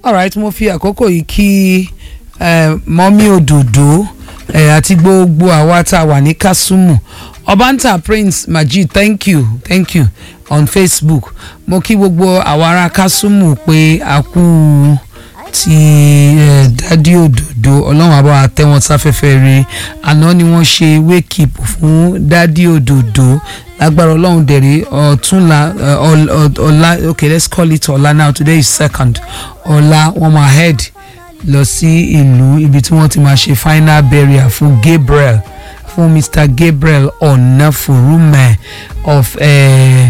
alright mo fi àkókò yìí kí eh, mọ́mí òdòdó eh, àti gbogbo àwa tá a wà ní kásùmù ọbàntà prince majid thank you thank you on facebook mo kí gbogbo àwa ará kásùmù pé a kú ti eh, dádì òdòdó ọlọ́run àbá àtẹ̀wọ̀n sáfẹ́fẹ́ rẹ̀ àná ni wọ́n ṣe wake up fún dádì òdòdó lágbára ọlọ́run dẹ̀rẹ̀ ọ̀túnla eh, ọl- ọl- ọ̀la okay let's call it ọ̀la now today is second ọ̀la wọ́n máa head lọ sí ìlú ibi tí wọ́n ti máa ṣe final burial fún Gabriel fún Mr Gabriel Onafurume of eh,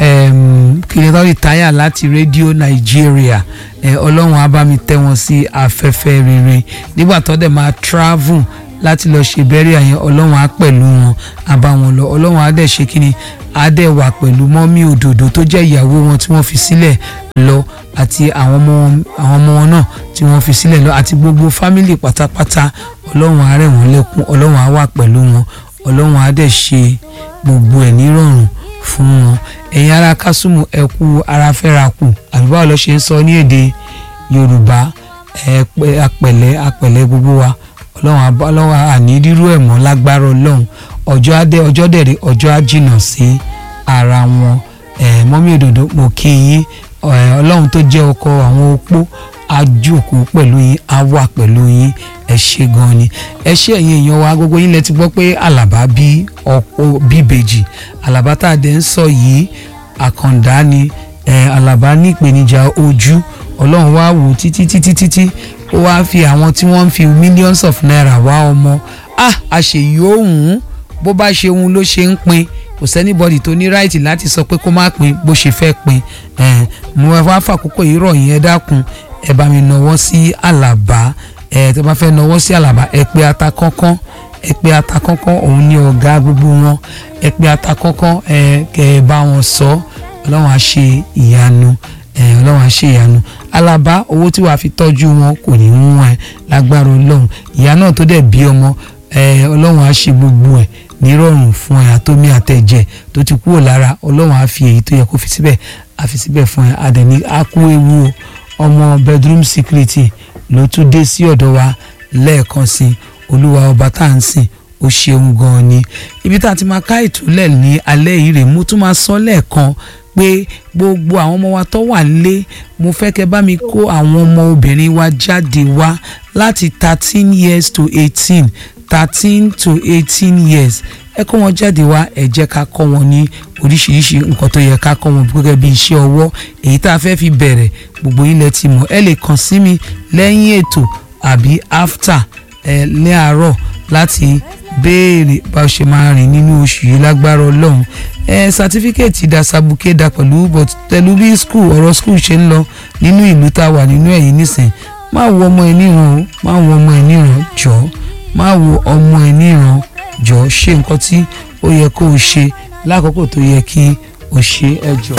um, kìnìún retire láti Radio Nigeria eh, ọlọ́run á bá mi tẹ́ wọn sí afẹ́fẹ́ rere nígbà tó dẹ̀ máa travel láti lọ ṣe burial yẹn ọlọ́run á pẹ̀lú wọn á bá wọn lọ ọlọ́run á dẹ̀ ṣe kíni á dẹ̀ wà pẹ̀lú mọ́mí òdòdó tó jẹ́ ìyàwó wọn tí wọ́n fi sílẹ̀ lọ àti àwọn ọmọ wọn- àwọn ọmọ wọn náà tí wọ́n fi sílẹ̀ lọ àti gbogbo fámìlì pátápátá ọlọ́run á rẹ̀ wọ́n lẹ́kún ọlọ́run á wà pẹ̀lú wọn ọlọ́run á dẹ̀ ṣe gbogbo ẹ̀ nírọ̀rùn fún wọn ẹ̀yin ará kásùmù ẹ kú ara fẹ́ra kù àbí báwo ló ṣe ń sọ ní èdè yorùbá ẹ pẹ́ apẹ̀lẹ́ apẹ̀lẹ́ gbogbo wa ọlọ́run á bá- ọlọ́run àní rírú ẹ̀ mọ́ lágbára ọlọ́run ọjọ́ adé ọjọ́ dẹ̀rẹ̀ ọjọ́ á jìnnà sí ara wọn ẹ̀ mọ́mí òdòdó mo kí yín ẹ̀, ọlọ́run tó jẹ́ ọkọ àwọn opó á jókòó pẹ̀lú yín á wà pẹ̀lú yín ẹ ṣé gan ni ẹ ṣé ẹ̀yin èèyàn wa gbogbo yín lẹ ti gbọ́ pé àlàbá bí ọ̀pọ̀ bíbejì àlàbá tá a dẹ̀ ń sọ yìí àkàndá ni ẹ̀, àlàbá ní ìpèníjà ojú ọlọ́run wá wò títí títí títí ó wá fi àwọn tí wọ́n ń fi millions of naira wá ọmọ ah àṣeyìí òun bó bá ṣe òun ló ṣe ń pin kò sẹ́nibọ́dì tó ní ráìtì láti sọ pé kó má pin bó ṣe fẹ́ pin ẹ̀, mo wá fàkókò yìí rọ̀ yín ẹ dákun ẹ bá mi nọwọ́ sí àlàbá ẹ tó bá fẹ́ nọwọ́ sí àlàbá ẹ pé ata kánkán ẹ pé ata kánkán òun ní ọ̀gá gbogbo wọn ẹ pé ata kánkán ẹ kẹ ẹ bá wọn sọ ọlọ́run á ṣe ìyanu ẹ ọlọ́run á ṣe ìyanu àlàbá owó tí wàá fi tọ́jú wọn kò ní ń wọ́n ẹ lágbára ọlọ́run ìyá náà tó dẹ̀ bí ọmọ ẹ ọlọ́run á ṣe gbogbo ẹ̀ nírọ̀rùn fún ẹ àtómi àtẹ̀jẹ̀ tó ti kúrò lára ọlọ́run á fi èyí tó yẹ kó fi síbẹ̀ á fi síbẹ̀ fún ẹ àdẹ̀ní á kú ewu o ọmọ bedroom security ló tún dé sí ọ̀dọ̀ wa lẹ́ẹ̀kan sí olúwa ọba tá à ń sìn ó ṣeun gan-an ni ibi tá a ti máa ká ìtúlẹ̀ ní alẹ́ yìí rè mo tún máa sọ lẹ́ẹ̀kan pé gbogbo àwọn ọmọ wa tó wà nílé mo fẹ́ kẹ́ bá mi kó àwọn ọmọ obìnrin wa jáde wá láti thirteen years to eighteen thirteen to eighteen years ẹ kó wọn jáde wá ẹ jẹ́ ká kọ́ wọn ní oríṣiríṣi nǹkan tó yẹ ká kọ́ wọn gẹ́gẹ́ bí iṣẹ́ ọwọ́ èyí tá a fẹ́ fi bẹ̀rẹ̀ gbogbo yín lẹ ti mọ̀ ẹ lè kàn sí mi lẹ́yìn ètò àbí after ẹ ní àárọ̀ láti béèrè bá a ṣe máa rìn nínú oṣù yìí lágbára ọlọ́run ẹ sátífíkẹ́ẹ̀tì dasabuke da pẹ̀lú but pẹ̀lú bí skul ọ̀rọ̀ skul ṣe ń lọ nínú ìlú tá a wà nínú ẹ̀yìn nísìn má wo ọmọ ẹ níran o má wo ọmọ ẹ níran jọ̀ọ́ má wo ọmọ ẹ níran jọ̀ọ́ ṣe nǹkan tí ó yẹ kó o ṣe lákòókò tó yẹ kí o ṣe ẹ jọ̀ọ́.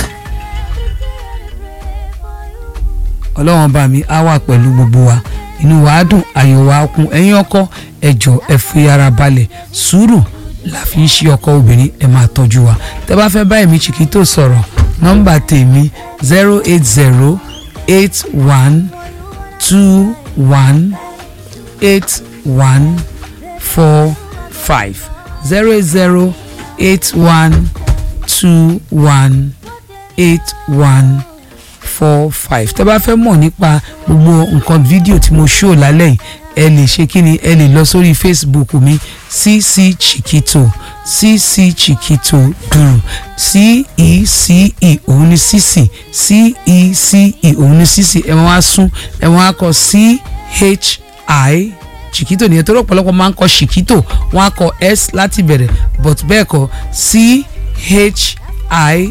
ọlọ́run bá mi á wà pẹ̀lú gbogbo wa inú wa á dùn ayọ̀ wa á kún ẹ̀yin ọkọ ẹ jọ̀ọ́ ẹ fi ara balẹ̀ sùúrù la fi ń ṣe ọkọ obìnrin ẹ máa tọ́jú wa tẹ bá fẹ́ bá èmi Chiquito sọ̀rọ̀ nọ́mbà tèmi zero eight zero eight one two one eight one four five zero eight zero eight one two one eight one four five tẹ́ bá fẹ́ mọ̀ nípa gbogbo nǹkan fídíò tí mo ṣó lálẹ́ yìí ẹ lè ṣe kí ni ẹ lè lọ sórí facebook mi cc chiquito cc chiquito dùrù c-e-c-e òun ni cc c-e-c-e òun ni cc ẹ wọ́n á sún ẹ wọ́n á kọ c-h-i chiquito nìyẹn tó lọ́pọ̀lọpọ̀ máa ń kọ chiquito wọ́n á kọ s láti bẹ̀rẹ̀ but bẹ́ẹ̀ kọ́ c-h-i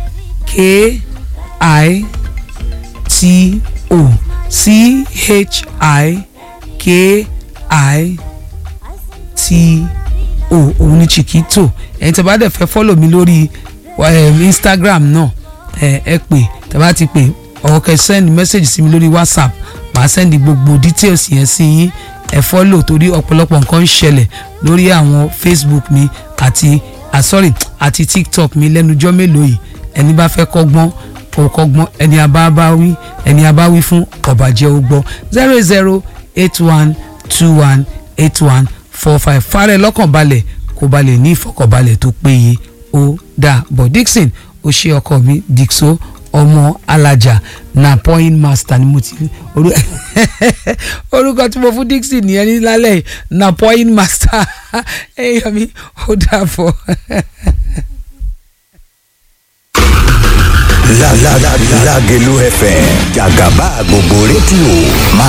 k-i t o c h i k i t o òun ni chiquito ẹ̀yin tí a bá dẹ̀ fẹ́ fọ́lọ̀ mi lórí um, instagram náà ẹ ẹ pè tí a bá ti pè ọ̀kẹ́ send message sí mi lórí whatsapp màá send gbogbo details yẹn sí yín ẹ fọ́lọ̀ torí ọ̀pọ̀lọpọ̀ nǹkan ń ṣẹlẹ̀ lórí àwọn facebook mi àti ah, sorry àti tiktok mi lẹ́nujọ́ mélòó yìí ẹni bá fẹ́ kọ́gbọ́n kò kọ́gbọ́n ẹni abáwí ẹni abáwí fún ọ̀bàjẹ́ ó gbọ́ zero zero eight one two one eight one four five fàárẹ̀ lọ́kàn balẹ̀ kó balẹ̀ ní ìfọkànbalẹ̀ tó péye ó dáa bọ̀ Dixon ó ṣe ọkọ mi Dixo ọmọ alájà na point master ni mo ti orú orúkọ tí mo fún Dixon nìyẹn ní lálẹ́ yìí na point master ẹ̀yọ́ mi ó dàbọ̀. La la la Lágelú FM jàgàbá gbogbo rédíò máa